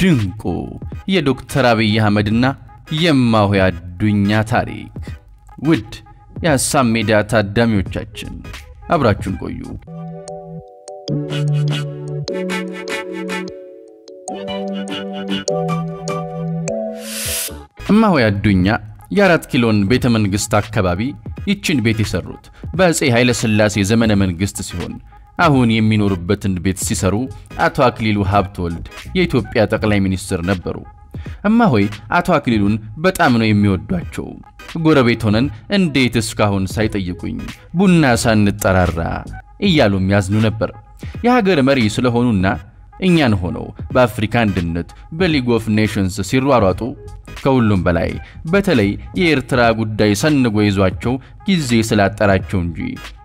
ድንቁ የዶክተር አብይ አህመድና የእማሆይ አዱኛ ታሪክ። ውድ የሀሳብ ሜዳ ታዳሚዎቻችን አብራችሁን ቆዩ። እማሆይ አዱኛ የአራት ኪሎን ቤተ መንግሥት አካባቢ ይችን ቤት የሰሩት በአፄ ኃይለ ሥላሴ ዘመነ መንግሥት ሲሆን አሁን የሚኖሩበትን ቤት ሲሰሩ አቶ አክሊሉ ሀብተወልድ የኢትዮጵያ ጠቅላይ ሚኒስትር ነበሩ። እማሆይ አቶ አክሊሉን በጣም ነው የሚወዷቸው። ጎረቤት ሆነን እንዴት እስካሁን ሳይጠይቁኝ ቡና ሳንጠራራ እያሉም ያዝኑ ነበር። የሀገር መሪ ስለሆኑና እኛን ሆነው በአፍሪካ አንድነት በሊግ ኦፍ ኔሽንስ ሲሯሯጡ ከሁሉም በላይ በተለይ የኤርትራ ጉዳይ ሰንጎ ይዟቸው ጊዜ ስላጠራቸው እንጂ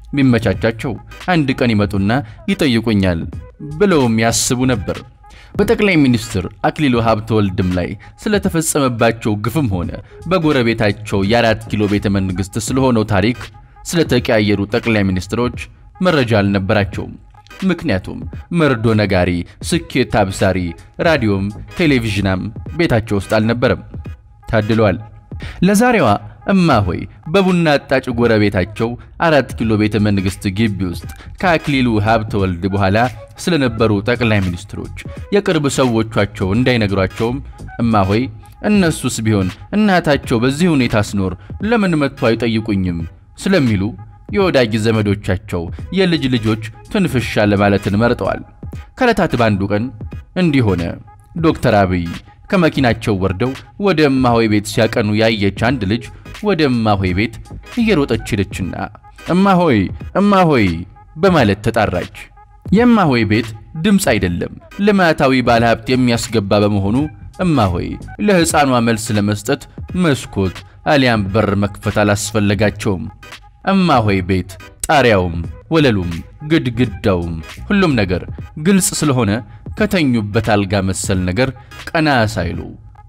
ቢመቻቻቸው አንድ ቀን ይመጡና ይጠይቁኛል ብለውም ያስቡ ነበር። በጠቅላይ ሚኒስትር አክሊሉ ሀብተወልድም ላይ ስለተፈጸመባቸው ግፍም ሆነ በጎረቤታቸው የአራት ኪሎ ቤተ መንግሥት ስለሆነው ታሪክ ስለተቀያየሩ ጠቅላይ ሚኒስትሮች መረጃ አልነበራቸውም። ምክንያቱም መርዶ ነጋሪ፣ ስኬት አብሳሪ፣ ራዲዮም ቴሌቪዥናም ቤታቸው ውስጥ አልነበረም። ታድለዋል። ለዛሬዋ እማሆይ በቡና አጣጭ ጎረቤታቸው አራት ኪሎ ቤተ መንግሥት ግቢ ውስጥ ከአክሊሉ ሀብተወልድ በኋላ ስለነበሩ ጠቅላይ ሚኒስትሮች የቅርብ ሰዎቿቸው እንዳይነግሯቸውም እማሆይ እነሱስ ቢሆን እናታቸው በዚህ ሁኔታ ስኖር ለምን መጥቶ አይጠይቁኝም ስለሚሉ የወዳጅ ዘመዶቻቸው የልጅ ልጆች ትንፍሻ ለማለትን መርጠዋል። ከዕለታት በአንዱ ቀን እንዲህ ሆነ። ዶክተር አብይ ከመኪናቸው ወርደው ወደ እማሆይ ቤት ሲያቀኑ ያየች አንድ ልጅ ወደ እማሆይ ቤት እየሮጠች ሄደችና እማሆይ እማሆይ በማለት ተጣራች። የእማሆይ ቤት ድምፅ አይደለም ልማታዊ ባለሀብት የሚያስገባ በመሆኑ እማሆይ ለሕፃኗ መልስ ለመስጠት መስኮት አሊያም በር መክፈት አላስፈለጋቸውም። እማሆይ ቤት ጣሪያውም ወለሉም ግድግዳውም ሁሉም ነገር ግልጽ ስለሆነ ከተኙበት አልጋ መሰል ነገር ቀና ሳይሉ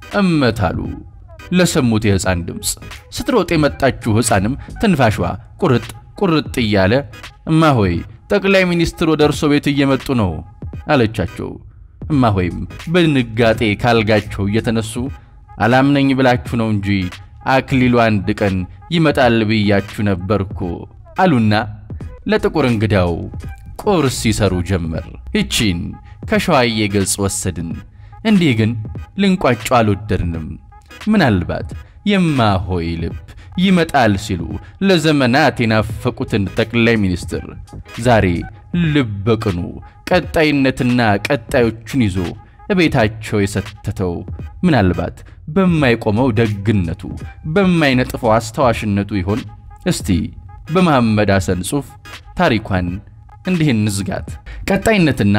እመታሉ። ለሰሙት የሕፃን ድምፅ ስትሮጥ የመጣችው ሕፃንም ትንፋሿ ቁርጥ ቁርጥ እያለ እማሆይ ጠቅላይ ሚኒስትር ወደ እርሶ ቤት እየመጡ ነው አለቻቸው። እማሆይም በድንጋጤ ካልጋቸው እየተነሱ አላምነኝ ብላችሁ ነው እንጂ አክሊሉ አንድ ቀን ይመጣል ብያችሁ ነበርኩ አሉና ለጥቁር እንግዳው ቁርስ ይሰሩ ጀመር። ይቺን ከሸዋዬ ገጽ ወሰድን። እንዲህ ግን ልንቋጫ አልወደድንም። ምናልባት የማሆይ ልብ ይመጣል ሲሉ ለዘመናት የናፈቁትን ጠቅላይ ሚኒስትር ዛሬ ልበ ቅኑ ቀጣይነትና ቀጣዮቹን ይዞ እቤታቸው የሰተተው ምናልባት በማይቆመው ደግነቱ በማይነጥፈው አስታዋሽነቱ ይሆን? እስቲ በመሐመድ ሐሰን ጽሑፍ ታሪኳን እንዲህ እንዝጋት። ቀጣይነትና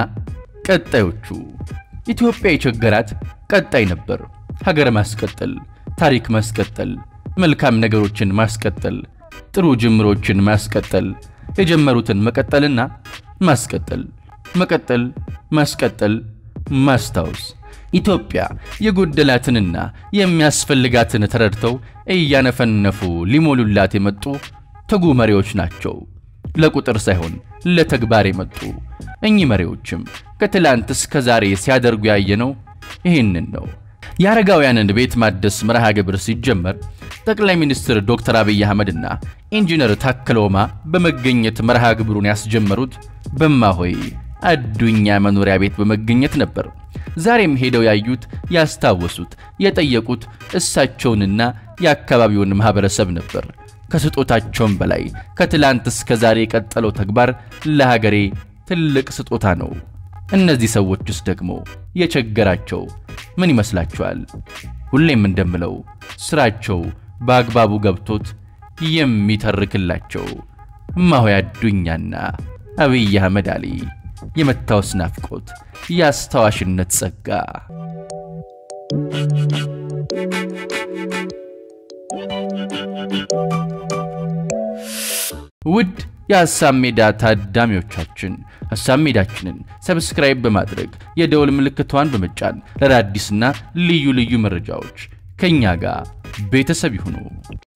ቀጣዮቹ ኢትዮጵያ የቸገራት ቀጣይ ነበር። ሀገር ማስቀጠል፣ ታሪክ ማስቀጠል፣ መልካም ነገሮችን ማስቀጠል፣ ጥሩ ጅምሮችን ማስቀጠል፣ የጀመሩትን መቀጠልና ማስቀጠል፣ መቀጠል፣ ማስቀጠል፣ ማስታወስ ኢትዮጵያ የጎደላትንና የሚያስፈልጋትን ተረድተው እያነፈነፉ ሊሞሉላት የመጡ ትጉ መሪዎች ናቸው። ለቁጥር ሳይሆን ለተግባር የመጡ እኚህ መሪዎችም ከትላንት እስከ ዛሬ ሲያደርጉ ያየነው ይህንን ነው። የአረጋውያንን ቤት ማደስ መርሃ ግብር ሲጀመር ጠቅላይ ሚኒስትር ዶክተር አብይ አህመድና ኢንጂነር ታከለ ኡማ በመገኘት መርሃ ግብሩን ያስጀመሩት በእማሆይ አዱኛ መኖሪያ ቤት በመገኘት ነበር። ዛሬም ሄደው ያዩት፣ ያስታወሱት፣ የጠየቁት እሳቸውንና የአካባቢውን ማህበረሰብ ነበር። ከስጦታቸውም በላይ ከትላንት እስከ ዛሬ የቀጠለው ተግባር ለሀገሬ ትልቅ ስጦታ ነው። እነዚህ ሰዎችስ ደግሞ የቸገራቸው ምን ይመስላችኋል? ሁሌም እንደምለው ስራቸው በአግባቡ ገብቶት የሚተርክላቸው እማሆይ አዱኛና አብይ አህመድ አሊ የመታወስ ናፍቆት፣ የአስታዋሽነት ጸጋ ውድ የሐሳብ ሜዳ ታዳሚዎቻችን ሐሳብ ሜዳችንን ሰብስክራይብ በማድረግ የደወል ምልክቷን በመጫን ለአዳዲስና ልዩ ልዩ መረጃዎች ከእኛ ጋር ቤተሰብ ይሁኑ።